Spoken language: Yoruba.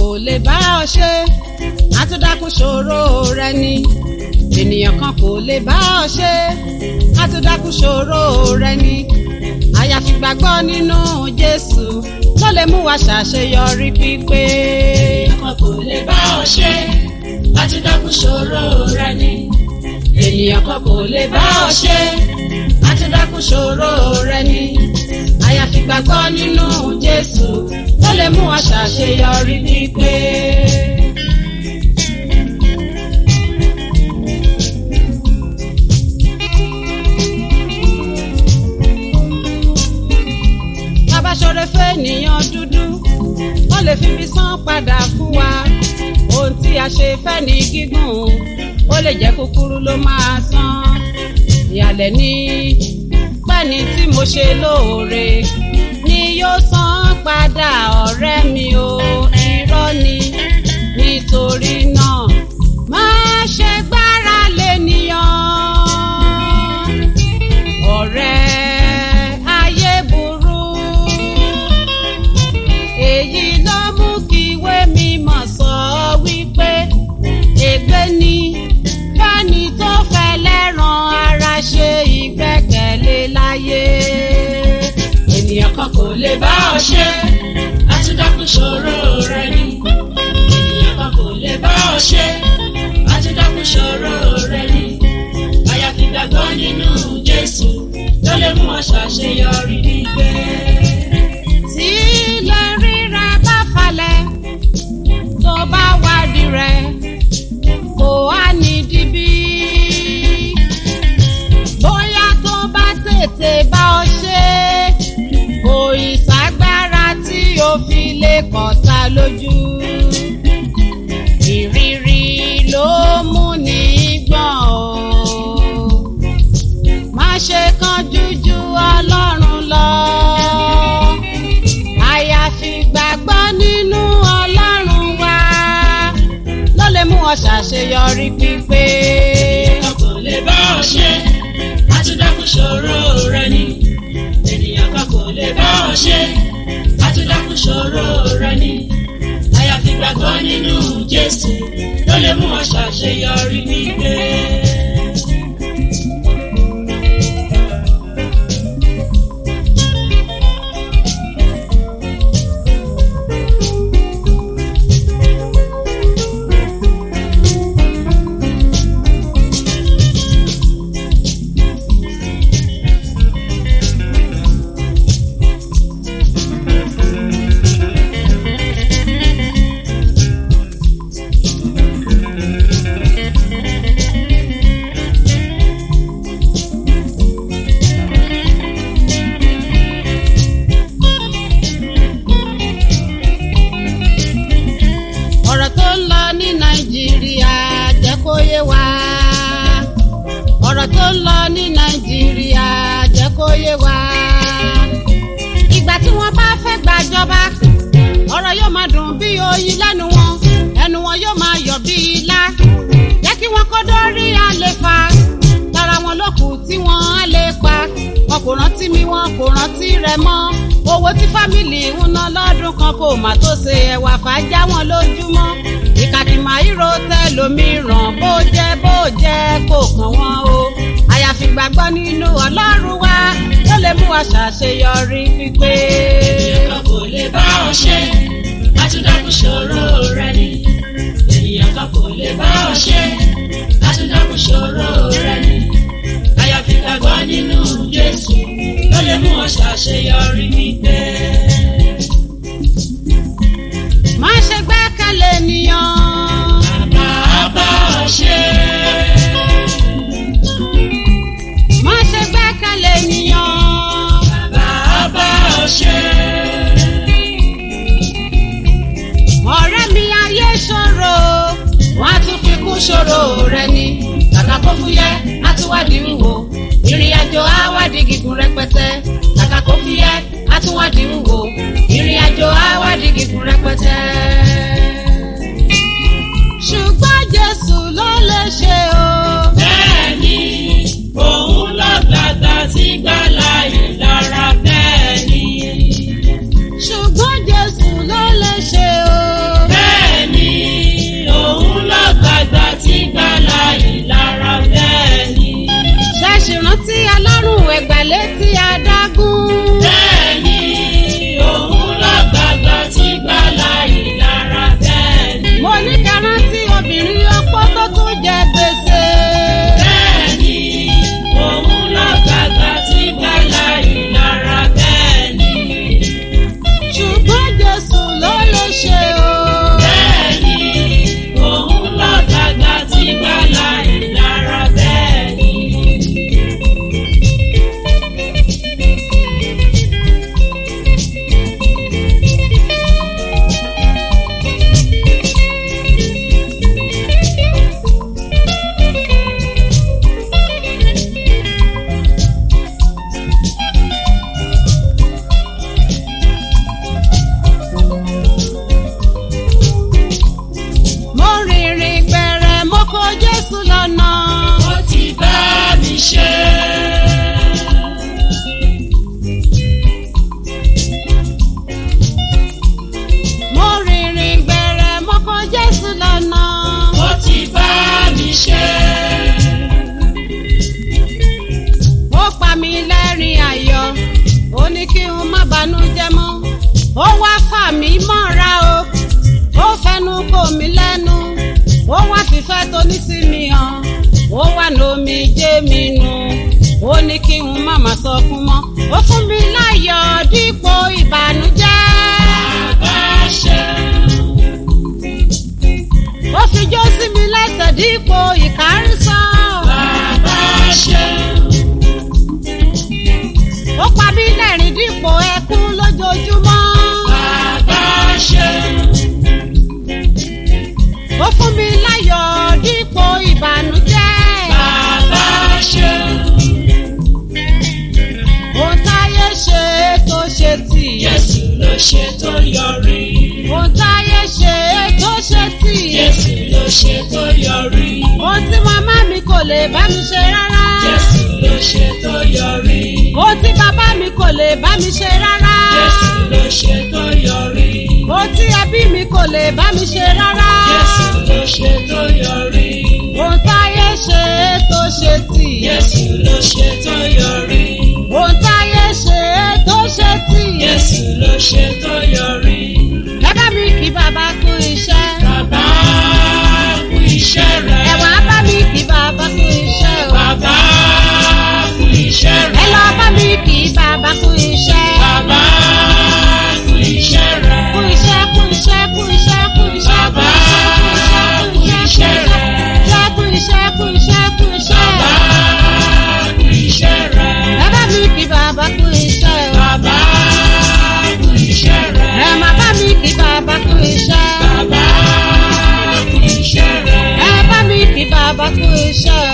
kò lè bá ọ ṣe àtúndákùn ṣòro rẹ ni ènìyàn kan kò lè bá ọ ṣe àtúndákùn ṣòro rẹ ni àyàfi gbàgbọ́ nínú Jésù ló lè mú wa ṣàṣeyọrí pípé. Ọkọ kò lè bá ọ ṣe, láti dákun ṣòro rẹ ni. ènìyàn kan kò lè bá ọ ṣe àtúndákùn ṣòro rẹ ni àyàfi gbàgbọ́ nínú Jésù ló lè mú wa ṣàṣeyọrí pípé. bàbá ṣoore fẹ́nìyàn dúdú wọ́n lè fi mi san padà fún wa ohun tí a ṣe fẹ́ ní gígùn ó lè jẹ́ kúkúrú ló máa san ìyàlẹ̀ ní pẹ́ni tí mo ṣe lóore ni yóò san padà ọ̀rẹ́ mi o irọ́ ni nítorí náà má ṣe gbára lénìyàn ọ̀rẹ́ ayé burú èyí ló mú kí ìwé mímọ́ sọ wípé ègbé ni fẹ́ni tó fẹ́ lẹ́ràn ara ṣe ìgbẹ́kẹ̀lé láyé ènìyàn kan kò lè bá ọ ṣe Láti dákun ṣòro rẹ ni. Ènìyàn kan kò lè bá ọ ṣe, láti dákun ṣòro rẹ ni. Àyàfi gbàgbọ́ nínú Jésù ló lè mú ọ ṣàṣeyọrí nígbẹ́. tí ilẹ̀ rírà bá falẹ̀ tó bá wádìí rẹ̀ kò á ní dibí. bóyá tó bá tètè bá ọ ṣe kò ìságbára tí o fi lè kọ̀ta lójú. ìrírí ló mú ní gbọ̀n o má ṣe kánjú ju ọlọ́run lọ. àyàfi gbàgbọ́ nínú ọlọ́run wa ló lè mú ọ ṣàṣeyọrí pípé. Ènìyàn kò lè bá ọ ṣe, láti dákun ṣòro rẹ ni. Ènìyàn kan kò lè bá ọ ṣe, láti dákun ṣòro rẹ ni. Àyàfi gbàgbọ́ nínú Jésù ló lè mú ọ ṣàṣeyọrí nígbẹ́. ọ̀rọ̀ tó ń lọ ní nàìjíríà jẹ́ kó yé wa. ọ̀rọ̀ tó ń lọ ní nàìjíríà jẹ́ kó yé wa. ìgbà tí wọ́n bá fẹ́ gbàjọba ọ̀rọ̀ yóò máa dùn bí oyin lẹ́nu wọn ẹnu wọn yóò máa yọ̀ bí ilá. jẹ́ kí wọ́n kó dórí àlefa lára wọn ló kù tí wọ́n á lè pa wọn kò rántí mi wọn kò rántí rẹ mọ́ owó tí fámìlì ń ná lọ́dún kan kò má tó ṣe ẹ̀wà fàájà wọn lójúmọ́ ìkàkìmọ̀ ìró tẹlòmíràn bó jẹ́ bó jẹ́ kò kàn wọ́n o àyàfi gbàgbọ́ nínú ọlọ́run wa ló lè mú wa ṣàṣeyọrí pípé. Ènìyàn kan kò lè bá ọ ṣe, láti dákun ṣòro rẹ ni. Ènìyàn kan kò lè bá ọ ṣe, láti dákun ṣòro rẹ ni. Àyàfi gbàgbọ́ nínú Jésù ló lè mú ọ ṣàṣeyọrí nígbẹ́. má ṣe gbẹ́kẹ̀lé ènìyàn Bàbá bá ọ ṣe. má ṣe gbẹ́kẹ̀lé ènìyàn. Bàbá bá ọ ṣe. ọ̀rẹ́ mi ayé ṣòro wọ́n á tún fi kún ṣòro rẹ ni kàkà kó fúyẹ́ á tún wádìí wúwo ìrìn àjò á wádìí gígùn rẹpẹtẹ kàkà kó fúyẹ́ á tún wádìí wúwo ìrìn àjò á wádìí gígùn rẹpẹtẹ. ṣùgbọ́n Jésù ló lè ṣe o. Bẹ́ẹ̀ni, òun lọ́gbàgbà tí gbàlà ìlara bẹ́ẹ̀ni. ṣùgbọ́n Jésù ló lè ṣe o. Bẹ́ẹ̀ni. àgbà létí adágún. Bẹ́ẹ̀ni, òun lọ́gbàgbà tí gbàlà ìlara bẹ́ẹ̀ni. mo ní kẹrántí obìnrin ọpọ́ tó tún jẹ gbèsè. Bẹ́ẹ̀ni, òun lọ́gbàgbà tí gbàlà ìlara bẹ́ẹ̀ni. ṣùgbọ́n jésù ló lè ṣe o. Bẹ́ẹ̀ni, òun lọ́gbàgbà tí gbàlà ìlara bẹ́ẹ̀ni. mo rìnrìn gbẹ̀rẹ̀ mo kó jésù lọ́nà. Ó ti bá mi ṣe. mo rìnrìn gbẹ̀rẹ̀ mo kó jésù lọ́nà. Ó ti bá mi ṣe. ó pa mí lẹ́rìn ayọ̀ ó ní kí n má banújẹ́ mọ́ ó wá fà mí mọ́ra o ó fẹnu kò mí lẹ́nu ó wá fífẹ́ tó ní sí mi hàn ó wá lómi jẹ́ mi nù ó ní kí n má má sọkún mọ́ ó fún mi láyọ̀ dípò ìbànújẹ́ Bá ṣe. ó fi jó sí mi lẹ́sẹ̀ dípò ìkárísọ́ Bàbá ṣe. ó pa mí lẹ́rìn dípò ẹkún lójoojúmọ́. Bàbá ṣe. ó fún mi láyọ̀ dípò ìbànújẹ́. Bàbá ṣe. ohun táyé ṣe tó ṣe tì. Jésù ló ṣe tó yọrí. ohun táyé ṣe tó ṣe tì. Jésù ló ṣe tó yọrí. ohun tí màmá mi kò lè bá mi ṣe rárá. Jésù ló ṣe tó yọrí. ohun tí bàbá mi kò lè bá mi ṣe rárá. Jésù ló ṣe tó yọrí. ohun tí ẹbí mi kò lè bá mi ṣe rárá. Jésù ló ṣe tó yọrí. ohun táyé ṣe tó ṣe tì. Jésù ló ṣe tó yọrí. ohun táyé ṣe tó ṣe tì. Jésù ló ṣe tó yọrí. bàbá mi kì í bàbá kú iṣẹ́. Bàbá kú iṣẹ́ rẹ̀. ẹ̀wọ̀n bá mi kì í bàbá kú iṣẹ́ o. Bàbá kú iṣẹ́ ẹ rẹ̀. lọ bá mi kì í bàbá kú iṣẹ́. Bàbá kú iṣẹ́ rẹ̀. kú iṣẹ́ kú iṣẹ́ kú iṣẹ́ kú iṣẹ́ kú Bàbá iṣẹ́ kú iṣẹ́ rẹ̀. kú iṣẹ́ kú iṣẹ́ kú iṣẹ́. Bàbá kú iṣẹ́ rẹ̀. bàbá mi kì í bàbá kú iṣẹ́ o. Bàbá kú iṣẹ́ rẹ̀. ẹ má bá mi kì í bàbá kú iṣẹ́. Bàbá kú iṣẹ́ rẹ̀. ẹ bá mi kì í bàbá kú iṣẹ́ o.